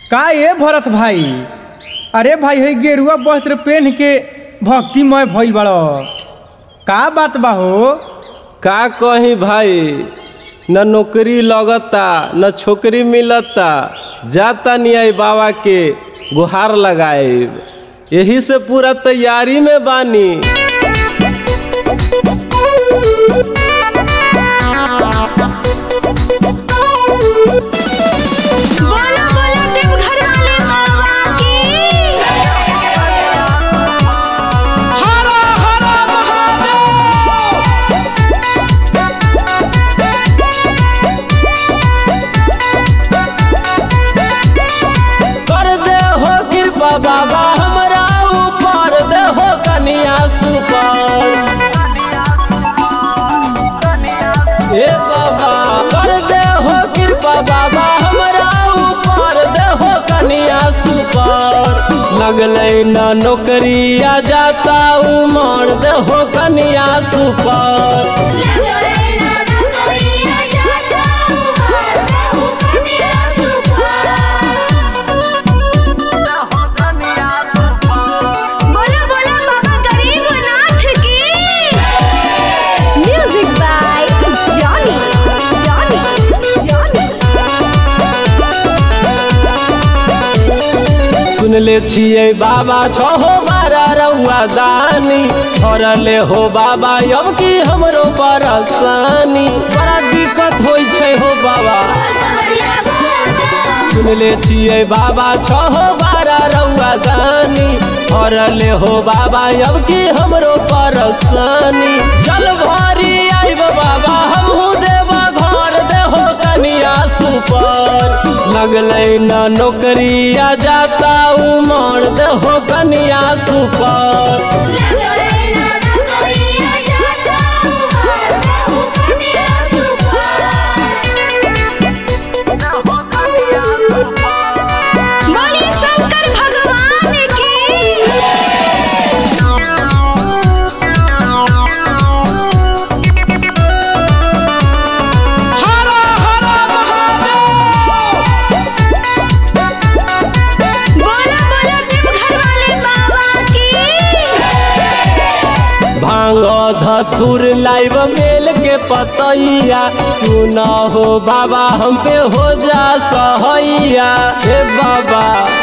का ये भरत भाई अरे भाई है गेरुआ वस्त्र पहन के भक्तिमय भइल बड़ का बात बा हो का कही भाई न नौकरी लगता न छोकरी मिलता जाता नहीं बाबा के गुहार लगाए यही से पूरा तैयारी में बानी बोलो बोलो देवघर वाले बाबा की कर दे हो कृपा बाबा हमरा ऊपर दे हो कनिया सुपर ए बाबा कर दे हो कृपा बाबा हमरा ऊपर दे हो कनिया सुपर लगले न नौकरी आ जाता उमर दे हो कनिया सुपर बोलो बोलो बाबा गरीबनाथ की music by Johnny Johnny Johnny सुन ले छिए बाबा छो हो बारा रउआ दानी हरले हो बाबा अब की हमरो परेशानी बड़ा दिक्कत होइ छै हो बाबा सुन ले छिए बाबा छो हो बारा रउआ दानी हरले हो बाबा अब की हमरो परेशानी चल भरी आइब बाबा हमहू देव घर देहो कनिया सुपर लगले न नौकरी आ जाता उमर देहो कनिया सुपर बोलिए शंकर भगवान की बोलो बोलो देवघर वाले बाबा की भांग धथुर लाइव मेल के पतैया तू न हो बाबा हम पे हो जा सहैया हे बाबा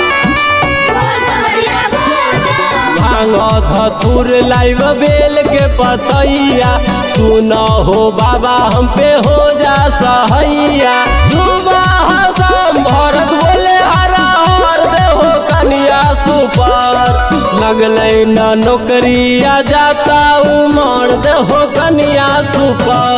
भांग धथुर लाइव बेल के पतैया सुन हो बाबा हम पे हो जा सहैया सुबह शाम भरत बोले हरा हर दे हो कनिया सुपर लगले न नौकरी आ जाता उमर दे हो कनिया सुपर